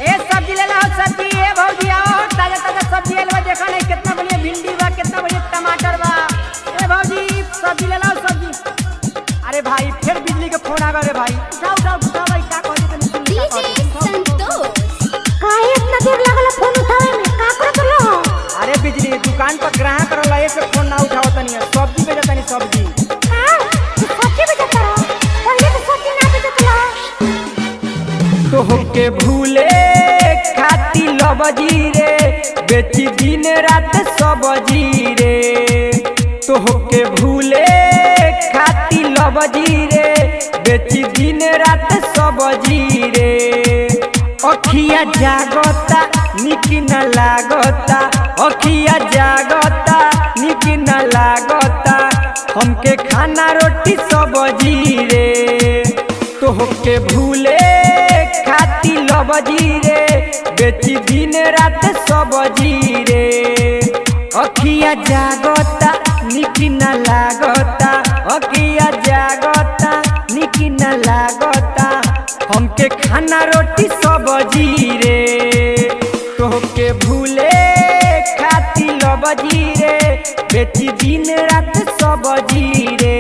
ए सब्जी ले लो सब्जी ए भौजी आओ ताजा ताजा सब्जी ले लो देखो नहीं कितना बढ़िया भिंडी बा कितना बढ़िया टमाटर बा ए भौजी सब्जी ले लो सब्जी अरे भाई फिर बिजली के फोन आ गए रे भाई उठाओ उठाओ उठाओ भाई का कहते तनी सुन का डीजे कहते संतोष काहे इतना देर लागल फोन उठावे में का करत रहो अरे बिजली दुकान पर ग्राहक रहला एक से फोन ना उठाओ तनी सब्जी बेचा तनी सब्जी का तू सब्जी बेचत रहो पहले तो सब्जी ना बेचत रहो तोहके भूले खाती लबजी रे बेची दिन रात सब्जी रे तोहके भूले खाती लबजी रे बेची दिन रात सब्जी रे अखिया जागता निक न लागता अखिया जागता निक न लागता हमके खाना रोटी सब्जी रे तोहके भूले खाती लबजी रे बेची दिन रात सब्जी रे अखिया जागता निक न लागता अखिया जागता निक न लागता हमके खाना रोटी सब्जी रे तोहके भूले खाती लबजी रे बेची दिन रात सब्जी रे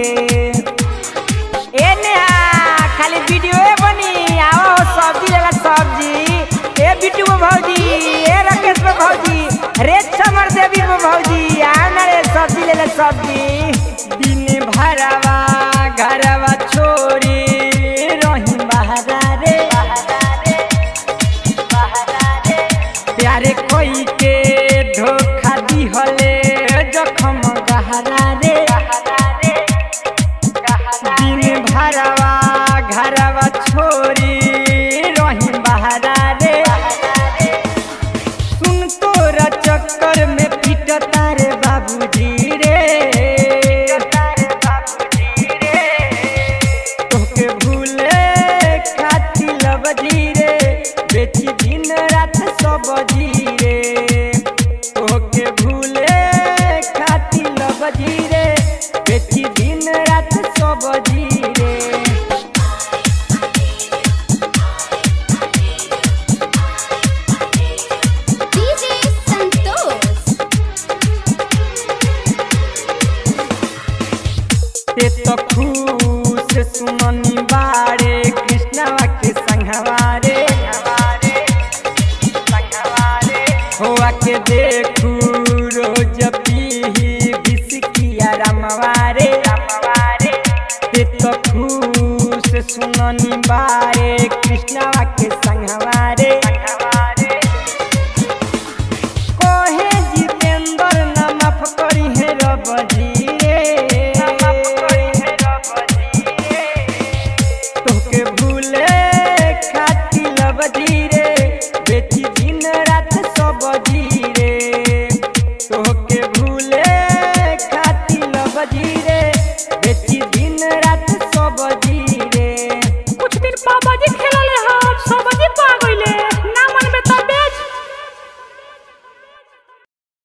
ए नेहा खाली वीडियो बनी आओ सब्जी लेला सब्जी ए बिट्टू में भौजी ए राकेश में भौजी रे समर देवी में भौजी आओ ना रे सब्जी लेला सब्जी दिन